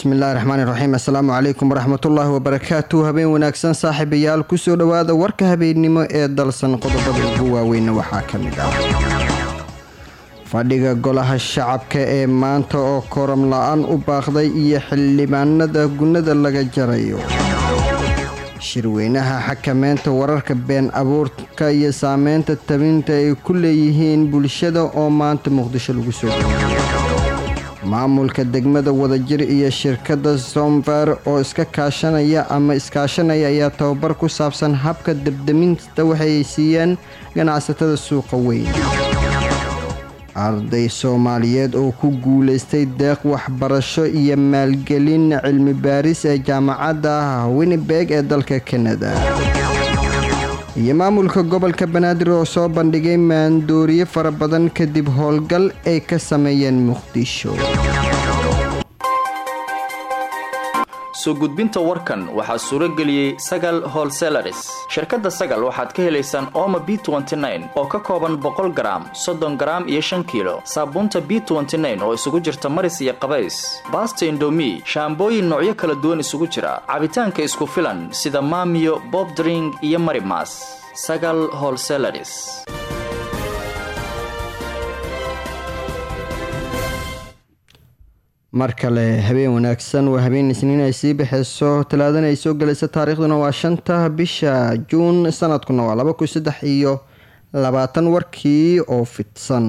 bismillahi raxmaani raxiim assalaamu calaykum waraxmatullaahi wabarakaatu habeen wanaagsan saaxiibayaal kusoo dhowaada warka habeennimo ee dalsan qodobada ugu waaweyna waxaa ka mid ah fadhiga golaha shacabka ee maanta oo koram la-aan u baaqday iyo xildhibaanada gunnada laga jarayo shirweynaha xakameynta wararka been abuurka iyo saameynta tabinta ay ku leeyihiin bulshada oo maanta muqdisho lagu soo geliyo maamulka degmada wadajir iyo shirkadda somfer oo iska kaashanaya ama iskaashanaya ayaa tababar ku saabsan habka debdeminta waxay siiyeen ganacsatada suuqa weyn arday soomaaliyeed oo ku guulaystay deeq waxbarasho iyo maalgelin cilmi baaris ee jaamacadda winnibeg ee dalka kanada iyo maamulka gobolka banaadir oo soo bandhigay maandooriye fara badan kadib howlgal ay ka sameeyeen muqdisho soo gudbinta warkan waxaa suuro geliyey sagal holselaris shirkadda sagal waxaad ka helaysaan ooma b oo ka kooban boqol garaam soddon garaam iyo shan kiilo saabuunta b oo isugu jirta maris iyo qabays baasta indomi shaambooyin noocyo kala duwan isugu jira cabitaanka isku filan sida maamiyo bobdring iyo marimas sagal holselaris mar kale habeen wanaagsan waa habeen isniin ay sii baxeyso talaadana ay soo gelayso taariikhduna waa shanta bisha juun sanadkuna waa laba kun saddex iyo labaatan warkii oo fidsan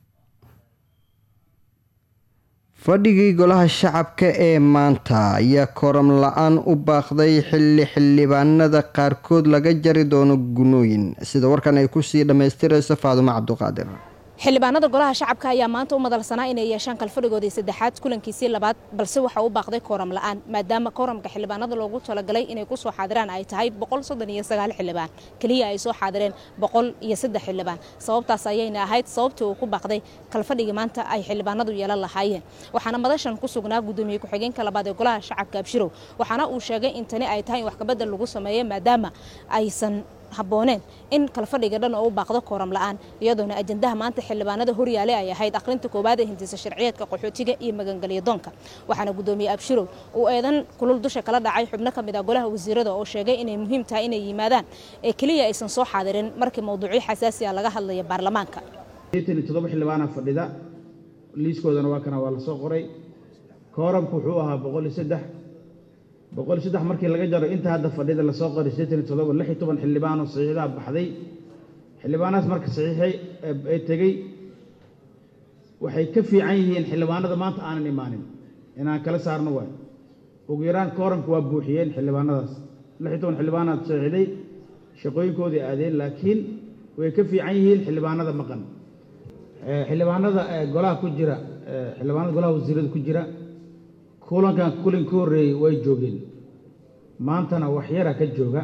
fadhigii golaha shacabka ee maanta ayaa koram la-aan u baaqday xilli xildhibaanada qaarkood laga jari doono gunooyin sida warkan ay kusii dhammaystirayso faadumo cabduqaadir xildhibaanada golaha shacabka ayaa maanta u madalsanaa inay yeeshaan kalfadhigoodii saddexaad kulankiisii labaad balse waxa u baaqday kooram la-aan maadaama kooramka xildhibaanada loogu talagalay inay ku soo xaadiraan ay tahay boqol soddon iyo sagaal xildhibaan keliya ay soo xaadireen boqol iyo saddex xildhibaan sababtaas ayayna ahayd sababtii uu ku baaqday kalfadhigii maanta ay xildhibaanadu yeelan lahaayeen waxaana madashan ku sugnaa gudoomiye ku-xigeenka labaad ee golaha shacabka abshirow waxaana uu sheegay in tani ay tahay in wax kabedel lagu sameeyo maadaama aysan habbooneen in kalfadhiga dhan oo u baaqdo kooram la-aan iyadoona ajandaha maanta xildhibaanada horyaale ay ahayd akhrinta koowaad ee hindisa sharciyeedka qaxootiga iyo magangelya doonka waxaana gudoomiye abshirow uu eedan kulul dusha kala dhacay xubno ka mid ah golaha wasiirada oo sheegay inay muhiim tahay inay yimaadaan ee keliya aysan soo xaadirin markii mowduucyo xasaasi ah laga hadlaya baarlamaanka toddoba xildhibaana fadhida liiskoodana waa kana waa la soo qoray kooramku wuxuu ahaa boqol iyo saddex boqol iyo saddex markii laga jaro inta hadda fadhida lasoo qoray siddeetan iyo toddoba lix iyo toban xildhibaanoo saxiixdaha baxday xildhibaanahaas marka saxiixay ee tegey waxay ka fiican yihiin xildhibaanada maanta aanan imaanin inaan kala saarno waay ugu yaraan kooramka waa buuxiyeen xildhibaanadaas lix iyo toban xildhibaanaad saxiixday shaqooyinkoodii aadeen laakiin way ka fiican yihiin xildhibaanada maqan xildhibaanada golaha ku jira xildhibaanada golaha wasiirada ku jira kulankan kulin ka horreeyey way joogeen maantana wax yara ka jooga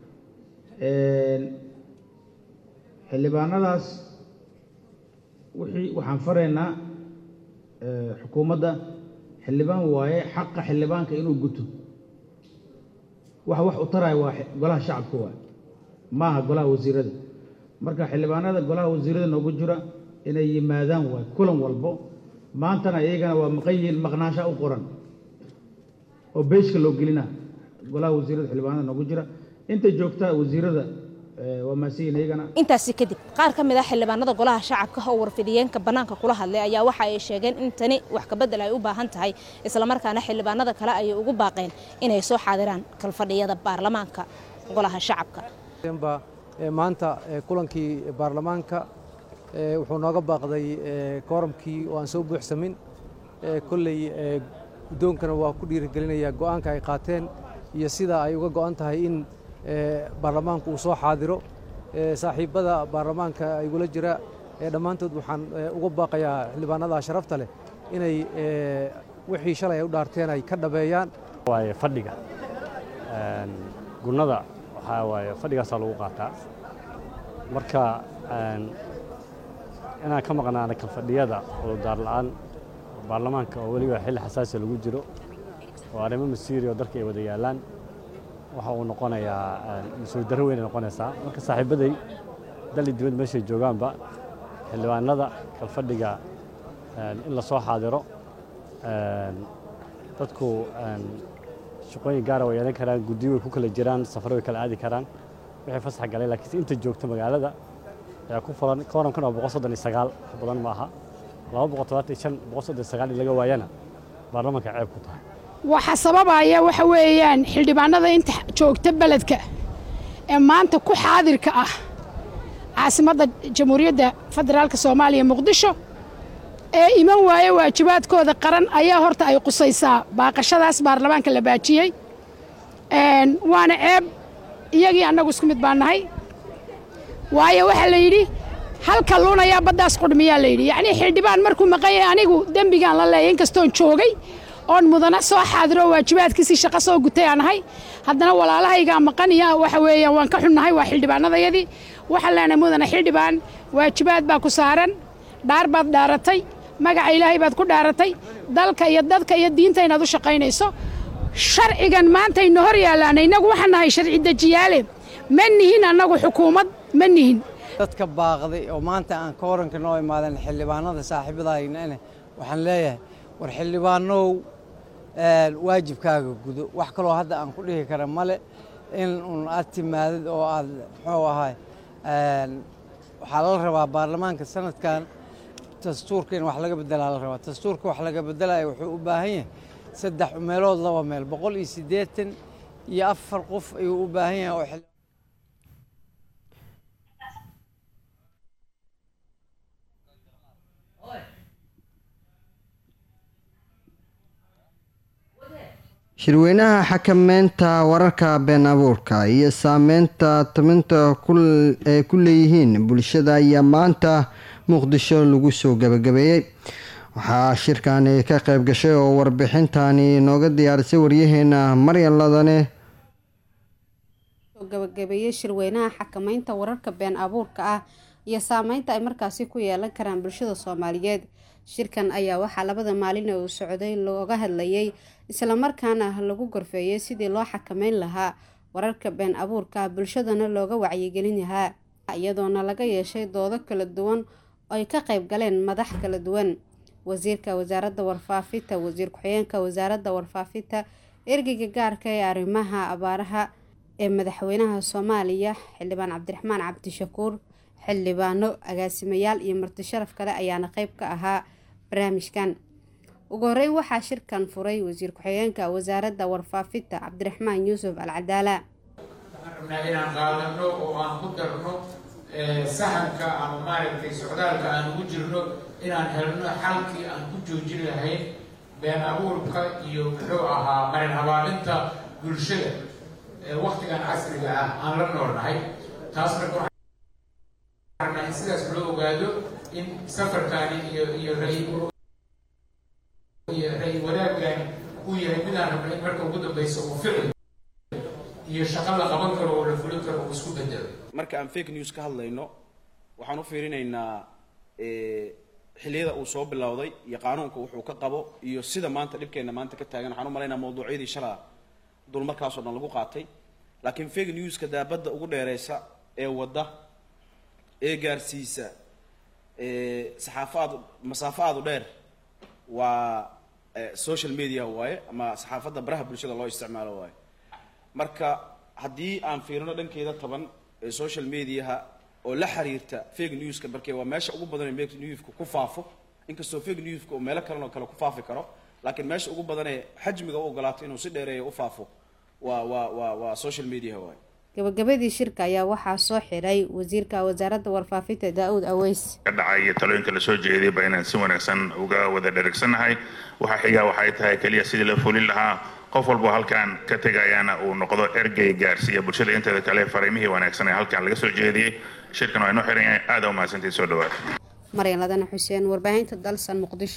xildhibaanadaas wixii waxaan faraynaa xukuumadda xildhibaan waaye xaqa xildhibaanka inuu guto waxa wax u taraya waa golaha shacabka waay maaha golaha wasiirada marka xildhibaanada golaha wasiirada noogu jira inay yimaadaan waay kulan walbo maantana iyagana waa maqan yihiin maqnaasha u qoran oo beyska loo gelina golaha wasiirada xildhibaanada noogu jira inta joogta wasiirada waa maasiyin iyagana intaasi kadib qaar ka mid ah xildhibaanada golaha shacabka oo warfidiyeenka bannaanka kula hadlay ayaa waxa ay sheegeen in tani wax kabedel ay u baahan tahay islamarkaana xildhibaanada kale ayay ugu baaqeen inay soo xaadiraan kalfadhiyada baarlamaanka golaha shacabka maanta kulankii baarlamaanka wuxuu nooga baaqday kooramkii oo aan soo buuxsamin kolley guddoonkana waa ku dhiirigelinayaa go'aanka ay qaateen iyo sida ay uga go'an tahay in baarlamaanku uu soo xaadiro saaxiibbada baarlamaanka igula jira dhammaantood waxaan uga baaqayaa xildhibaanada sharafta leh inay wixii shalay ay u dhaarteen ay ka dhabeeyaan waaye fadhiga gunnada waxaa waaye fadhigaasaa lagu qaataa marka inaan ka maqnaana kalfadhiyada cudurdaar la'aan baarlamaanka oo weliba xilli xasaasi lagu jiro oo arrimo masiiri oo dalka ay wada yaallaan waxa uu noqonayaa mas-uul darro weynay noqonaysaa marka saaxiibbaday dali dibad meeshay joogaanba xildhibaanada kalfadhiga in la soo xaadiro dadku shaqooyin gaara way yeelan karaan guddiyo way ku kala jiraan safar way kala aadi karaan wixii fasax galay laakiinse inta joogta magaalada ayaa ku fulan kooramkan waa boqol soddon iyo sagaal wax badan ma aha laba boqol todobaatan iyo shan boqol soddon iyo sagaal in laga waayana baarlamaanka ceeb ku tahay waxa sababaya waxa weeyaan xildhibaanada inta joogta beledka ee maanta ku xaadirka ah caasimadda jamhuuriyadda federaalka soomaaliya muqdisho ee iman waaye waajibaadkooda qaran ayaa horta ay qusaysaa baaqashadaas baarlamaanka la baajiyey waana ceeb iyagii annagu isku mid baan nahay waayo waxaa la yidhi halka luunayaa baddaas qudhmiyaa la yidhi yacnii xildhibaan markuu maqan yahay anigu dembigaan la leeyay inkastoon joogay oon mudana soo xaadiro waajibaadkiisii shaqo soo gutay aan ahay haddana walaalahaygaa maqan iyo waxa weeyaan waan ka xunnahay waa xildhibaanadayadii waxaan leenahay mudana xildhibaan waajibaad baa ku saaran dhaar baad dhaaratay magaca ilaahay baad ku dhaaratay dalka iyo dadka iyo diinta inaad u shaqaynayso sharcigan maantayna hor yaallaana innagu waxaan nahay sharci dejiyaale ma nihin annagu xukuumad ma nihin dadka baaqday oo maanta aan ka horanka noo imaadan xildhibaanada saaxiibadahaynane waxaan leeyahay war xildhibaanow waajibkaaga gudo wax kaloo hadda aan ku dhihi kara male in un aad timaadid oo aad muxuu ahay waxaa lala rabaa baarlamaanka sanadkan dastuurka in wax laga bedelaa la rabaa dastuurka wax laga bedelaya wuxuu u baahan yahay saddex meelood laba meel boqol iyo siddeetan iyo afar qof ayuu u baahan yahay oo shirweynaha xakameynta wararka been abuurka iyo saameynta tabinta ay ku leeyihiin bulshada ayaa maanta muqdisho lagu soo gabagabeeyey waxaa shirkani ka qayb gashay oo warbixintani nooga diyaarisay waryaheena maryan ladane gabagabeeyey shirweynaha xakameynta wararka been abuurka ah iyo saameynta ay markaasi ku yeelan karaan bulshada soomaaliyeed shirkan ayaa waxaa labada maalin uu socday looga hadlayay islamarkaana lagu gorfeeyey sidii loo xakameyn lahaa wararka been abuurka bulshadana looga wacyigelin lahaa iyadoona laga yeeshay doodo kala duwan oo ay ka qayb galeen madax kala duwan wasiirka wasaaradda warfaafinta wasiir ku-xigeenka wasaaradda warfaafinta ergeyga gaarka ee arrimaha abaaraha ee madaxweynaha soomaaliya xildhibaan cabdiraxmaan cabdishakuur xildhibaano agaasimayaal iyo marti sharaf kale ayaana qeyb ka ahaa barnaamijkan ugu horeyn waxaa shirkan furay wasiir ku-xigeenka wasaaradda warfaafinta cabdiraxmaan yuusuf alcadaala waxaan rabnaa inaan qaadano oo aan ku darno sahanka ama maaragtay socdaalka aan ugu jirno inaan helno xalkii aan ku joojin lahayn been abuurka iyo muxuu ahaa marin habaalinta bulshada waktigan casriga ah aan la noolnahay taas marka in sidaas loo ogaado in safarkaani iyo iyo ra iyo ra-y wadaagani uu yahay midaan rabna in marka ugu dambeysa uu ficil iyo shaqo la qaban karo oo la fulin karo uu isku bedelo marka aan fake news ka hadlayno waxaan u fiirinaynaa xilliyada uu soo bilowday iyo qaanuunka wuxuu ka qabo iyo sida maanta dhibkeena maanta ka taagan waxaan u malaynaa mawduucyadii shalaa dul markaasoo dhan lagu qaatay laakiin fake newska daabadda ugu dheereysa ee wadda ee gaarsiisa saxaafo aad masaafo aada u dheer waa social media waaye ama saxaafadda baraha bulshada loo isticmaalo waaye marka haddii aan fiirino dhankeeda taban ee social mediaha oo la xiriirta fake newska markee waa meesha ugu badan ee fake newska ku faafo inkastoo fake newska uu meelo kalen oo kale ku faafi karo laakiin meesha ugu badan ee xajmiga u ogolaato inuu si dheereeya u faafo waa waa waa waa social media waaye gabagabadii shirka ayaa waxaa soo xiray wasiirka wasaaradda warfaafinta daa-uud aweys ka dhacay iyo talooyinka lasoo jeedayba inaan si wanaagsan uga wada dherigsannahay waxaa xigaa waxay tahay keliya sidii la fulin lahaa qof walbo halkaan ka tegayaana uu noqdo ergey gaarsiiya bulshada inteeda kale fariimihii wanaagsan ee halkaan laga soo jeediyey shirkan waa inoo xiran yahay aada u mahadsantii soo dhawaad maryan ladana xuseen warbaahinta dalsan muqdisho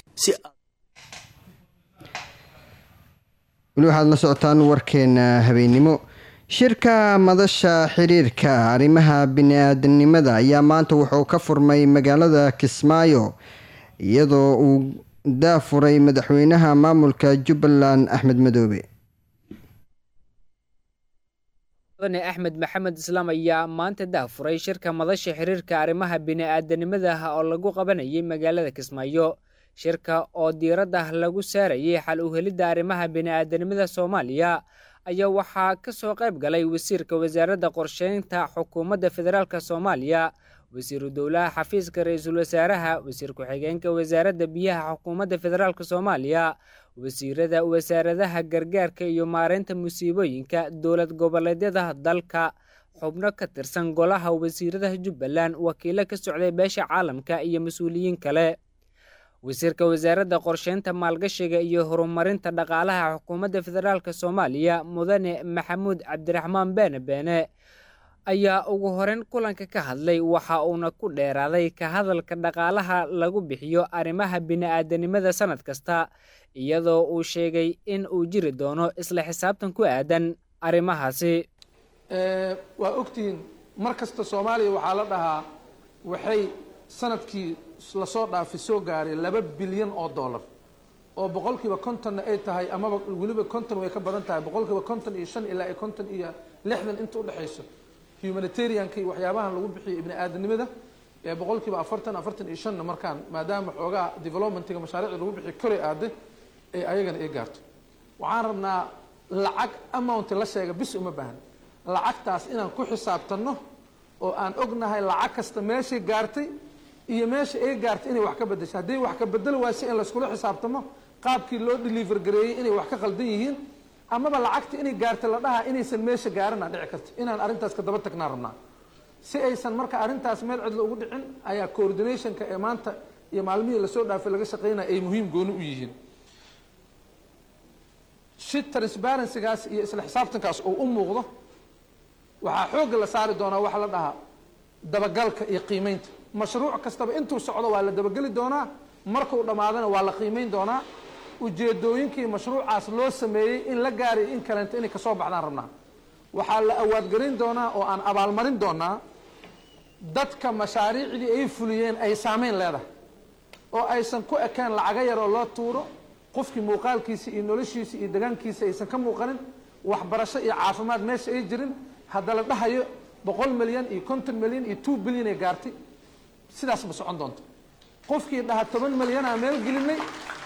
weli waxaad la socotaan warkeena habeennimo shirka madasha xiriirka arrimaha bini-aadanimada ayaa maanta wuxuu ka furmay magaalada kismaayo iyadoo uu daafuray madaxweynaha maamulka jubbaland axmed madoobe mudane axmed maxamed islaam ayaa maanta daafuray shirka madasha xiriirka arrimaha bini-aadanimada oo lagu qabanayay magaalada kismaayo shirka oo diiradda lagu saarayay xal u helidda arrimaha bini'aadanimada soomaaliya ayaa waxaa ka soo qayb galay wasiirka wasaaradda qorsheynta xukuumadda federaalk soomaaliya wasiiru dowlaha xafiiska ra-iisul wasaaraha wasiir ku-xigeenka wasaaradda biyaha xukuumadda federaalk soomaaliya wasiirada wasaaradaha gargaarka iyo maareynta musiibooyinka dowlad goboleedyada dalka xubno ka tirsan golaha wasiirada jubbaland wakiilo ka socday beesha caalamka iyo mas-uuliyiin kale wasiirka wasaaradda qorsheynta maalgashiga iyo horumarinta dhaqaalaha xukuumadda federaalk soomaaliya mudane maxamuud cabdiraxmaan beene beene ayaa ugu horeyn kulanka ka hadlay waxa uuna ku dheeraaday ka hadalka dhaqaalaha lagu bixiyo arrimaha bini'aadanimada sannad kasta iyadoo uu sheegay in uu jiri doono isla xisaabtan ku aadan arrimahaasi waa ogtihiin mar kasta soomaaliya waxaa la dhahaa waxay sanadkii lasoo dhaafay soo gaaray laba bilyan oo dollar oo boqolkiiba kontonna ay tahay amaba weliba konton way ka badan tahay boqolkiiba konton iyo shan ilaa iyo konton iyo lixdan inta udhexayso humanitarianka iyo waxyaabahan lagu bixiyo ibni aadanimada ee boqolkiiba afartan afartan iyo shanna markaan maadaama xoogaa developmentiga mashaariicda lagu bixiyo koray aaday ee ayagana ay gaarto waxaan rabnaa lacag amount la sheega bis uma baahan lacagtaas inaan ku xisaabtanno oo aan ognahay lacag kasta meeshay gaartay iyo meesha ay gaartay inay wax ka bedesho haddii wax ka bedeli waayse in layskula xisaabtamo qaabkii loo deliver gareeyey inay wax ka qaldan yihiin amaba lacagta inay gaartay la dhahaa inaysan meesha gaarana dhici karto inaan arrintaas ka daba tagnaa rabnaa si aysan marka arrintaas meel cidla ugu dhicin ayaa coordinationka ee maanta iyo maalmihii lasoo dhaafay laga shaqeynaya ay muhiim gooni u yihiin si transparencygaas iyo isla xisaabtankaas oo u muuqdo waxaa xoogga la saari doonaa waxa la dhahaa dabagalka iyo qiimeynta mashruuc kastaba intuu socdo waa la dabageli doonaa markuu dhammaadana waa la qiimeyn doonaa ujeedooyinkii mashruucaas loo sameeyey in la gaariyo in kaleento inay kasoo baxdaan rabnaa waxaa la awaadgelin doonaa oo aan abaalmarin doonaa dadka mashaariicdii ay fuliyeen ay saameyn leedahay oo aysan ku ekeen lacaga yar oo loo tuuro qofkii muuqaalkiisa iyo noloshiisa iyo degaankiisa aysan ka muuqanin waxbarasho iyo caafimaad meesha ay jirin hadda la dhahayo boqol milyan iyo konton milyan iyo two bilyan ay gaartay sidaas ma socon doonto qofkii dhaha toban milyanaa meel gelinay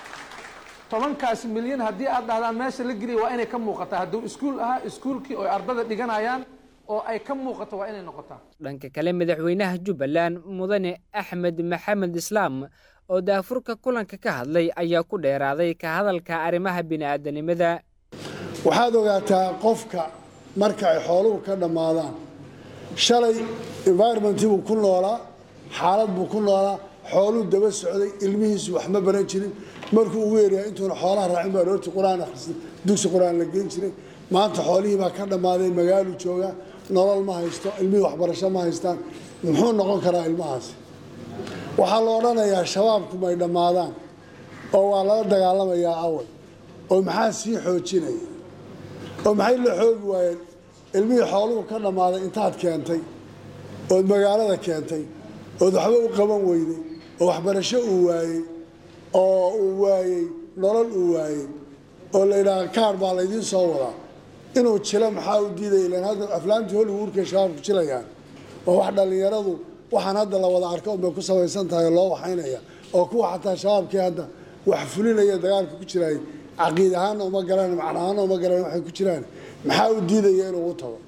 tobankaas milyan haddii aad dhahdaan meesha la geliya waa inay ka muuqataa hadduu iskuul ahaa iskuulkii oo ardada dhiganayaan oo ay ka muuqato waa inay noqotaa dhanka kale madaxweynaha jubbaland mudane axmed maxamed islaam oo daafurka kulanka ka hadlay ayaa ku dheeraaday ka hadalka arrimaha bini'aadanimada waxaad ogaataa qofka marka ay xooluhu ka dhammaadaan shalay environmentii buu ku noolaa xaalad buu ku noolaa xooluu daba socday ilmihiisu wax ma baran jirin markuu ugu yeeryaa intuuna xoolaha raacin baa roorti qur-aan akhrisay dugsi qur-aan la geen jiray maanta xoolihii baa ka dhammaaday magaaluu joogaa nolol ma haysto ilmihii waxbarasho ma haystaan muxuu noqon karaa ilmahaasi waxaa la odhanayaa shabaabku may dhammaadaan oo waa lala dagaalamayaa awal oo maxaa sii xoojinaya oo maxay la xoogi waayeen ilmihii xooluhu ka dhammaaday intaad keentay ood magaalada keentay ood waxba u qaban weyday oo waxbarasho uu waayey oo uu waayey nolol uu waayey oo la yidhaaha kaar baa laydiin soo wadaa inuu jilo maxaa u diidaya ilan hadda aflaamtii hollywoodkay shabaabku jilayaan oo wax dhallinyaradu waxaan hadda la wada arko unbay ku samaysan tahay loo waxaynaya oo kuwa xataa shabaabkii hadda wax fulinaya dagaalka ku jiraay caqiid ahaana uma galaan macna ahaana uma galaan waxay ku jiraan maxaa u diidaya inuu u tago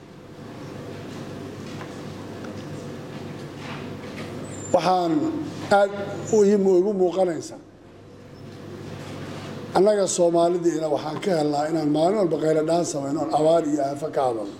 waxaan aad igu muuqanaysaa annaga soomaalidiina waxaan ka helnaa inaan maalin walba qayladhaan samayno oon abaar iyo aafo ka hadalno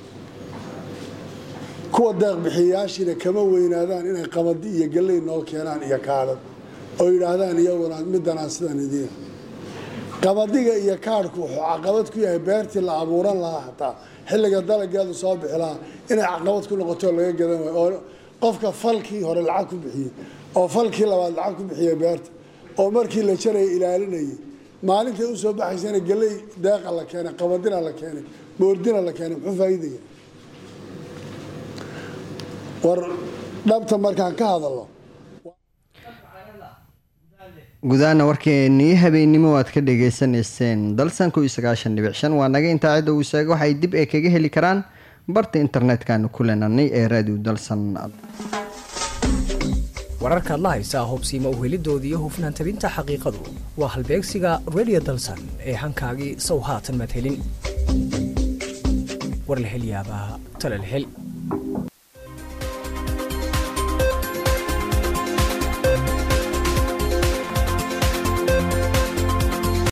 kuwa deeqbixiyayaashiina kama weynaadaan inay qabadi iyo galley noo keenaan iyo kaadhad oo yidhaahdaan iyaguna middanaan sidan idiin qabadiga iyo kaadhku wuxuu caqabad ku yahay beertii la abuuran lahaa hataa xilliga dalageedu soo bixi lahaa inay caqabad ku noqoto laga gadan waayo oo qofka falkii hore lacag ku bixiyey oo falkii labaad lacag ku bixiyey beerta oo markii la jaraya ilaalinayay maalintay usoo baxaysana galley deeqa la keenay qabadina la keenay boordina la keenay muxuu faa'iidaya war dhabta markaan ka hadalno gudahaana warkeenii habeennimo aad ka dhagaysanayseen dalsan kow iyo sagaashan dhibic shan waa naga intaa cidda uu sheega waxay dib ee kaga heli karaan barta internetkanu ku leenanay ee raadiyo dalsan wararkaad la haysaa hubsiima uhelidoodii iyo hufnaan tabinta xaqiiqadu waa halbeegsiga radio dalsan ee hankaagii sow haatan maad helin war la hel yaabaa tala la hel